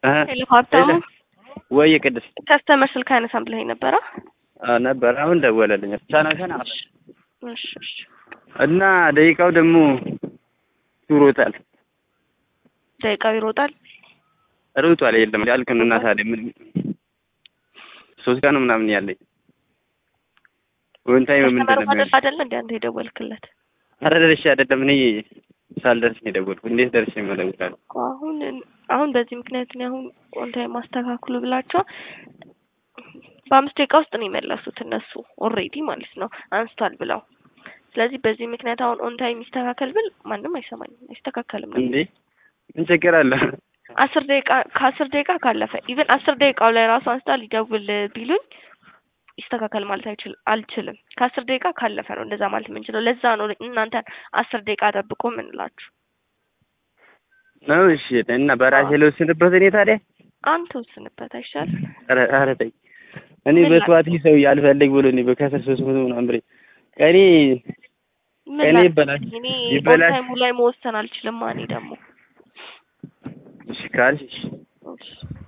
ሄሎ ሀብታሙ ወይ ቅድስት ከስተመር ስልክ አይነሳም ብለኸኝ ነበረ? አዎ ነበር። አሁን ደወለልኝ። ቻና ቻና እሺ እሺ እና ደቂቃው ደግሞ ሩጧል ደቂቃው ይሮጣል። ሩጧል። የለም ያልክ ነው እና ታዲያ ምን ሶስት ቀን ምናምን ያለኝ ወን ታይም ምንድን ከስተመሩ ነው ማድረስ አይደለ እንደ አንተ የደወልክለት? ኧረ ደርሼ አይደለም እኔ ሳልደርስ ነው የደወልኩት። እንዴት ደርሼ እደውላለሁ? አሁን አሁን በዚህ ምክንያት ነው አሁን ኦንታይም ማስተካክሉ ብላቸው በአምስት ደቂቃ ውስጥ ነው የመለሱት እነሱ ኦልሬዲ ማለት ነው አንስቷል ብለው። ስለዚህ በዚህ ምክንያት አሁን ኦንታይም ይስተካከል ብል ማንም አይሰማኝም፣ አይስተካከልም ነው እንዴ ምን ችግር አለ? አስር ደቂቃ ከአስር ደቂቃ ካለፈ ኢቨን አስር ደቂቃው ላይ ራሱ አንስታ ሊደውል ቢሉኝ ይስተካከል ማለት አይችል አልችልም። ከአስር ደቂቃ ካለፈ ነው እንደዛ ማለት የምንችለው። ለዛ ነው እናንተ አስር ደቂቃ ጠብቆ የምንላችሁ። ነው እሺ። እና በራሴ ልወስንበት እኔ ታዲያ አንተ ወስንበት አይሻልም? ኧረ ኧረ ተይ እኔ ምን ላ- በሰዋት ሰው ያልፈልግ ብሎ እኔ በከሰር ሶስት መቶ ምናምን ብሬ ቀኔ ምን እኔ ላድርግ? ይበላሽ እኔ ይበላሽ ኦንታይሙ ላይ መወሰን አልችልም። እኔ ደግሞ እሺ ካልሽ እሺ እሺ